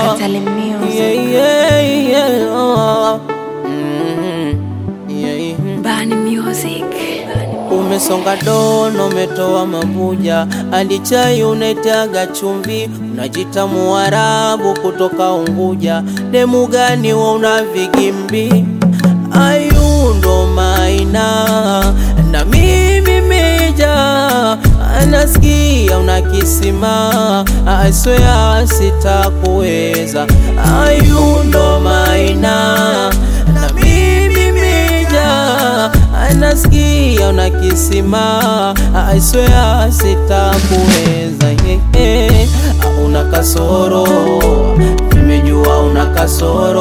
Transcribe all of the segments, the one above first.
Natalie Music. Yeah, yeah, yeah. Oh. Mm, yeah. Bani Music. Umesonga dono, umetoa mabuja, hadi chai unaitaga chumvi, unajita Muarabu kutoka Unguja. Demu gani wa una vigimbi? Ayundo maina na mimi meja, anasikia una kisima, aswea sitakuweza. Ayundo maina na mimi meja anasikia una kisima, I swear sitakuweza. yeah, yeah. Una kasoro, nimejua una kasoro,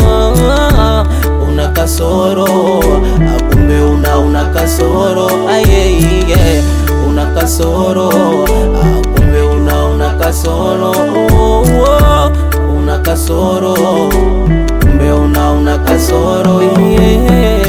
una kasoro, kumbe una una kasoro, ah, yeah, yeah. una kasoro, kumbe una una kasoro, una kasoro, kumbe una una kasoro, yeah.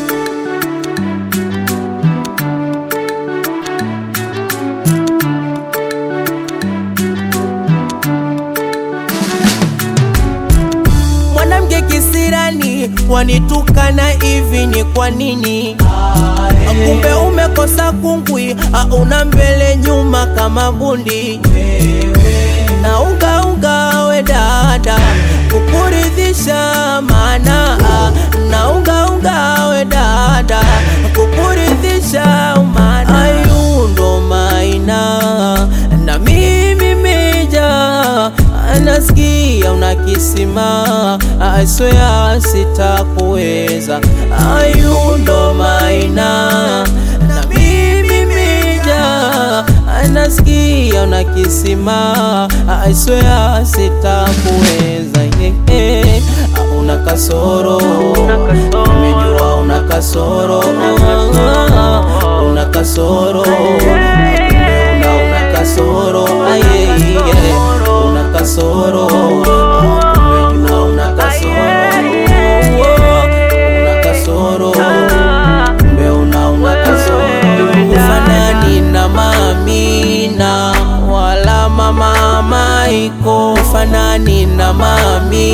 mwanamke kisirani wanitukana hivi ni kwa nini? Kumbe umekosa kungwi, una mbele nyuma kama bundi na unga unga we dada kukuridhisha mana na unga unga we dada kukuridhisha mana ayundo maina na mimi meja anasikia una kisima aswea sitakuweza ayundo maina na mimi meja anasikia una kisima aswea sitakuweza yeah, yeah. una kasoro umejua una kasoro una kasoro una una kasoro ah, yeah, yeah. una kasoro umejua una kasoro una kasoro kumbe una una kasoro ufanani na mamina wala mama maiko fanani na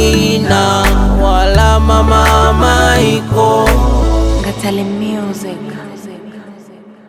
mamina wala mama maiko Natalie Music.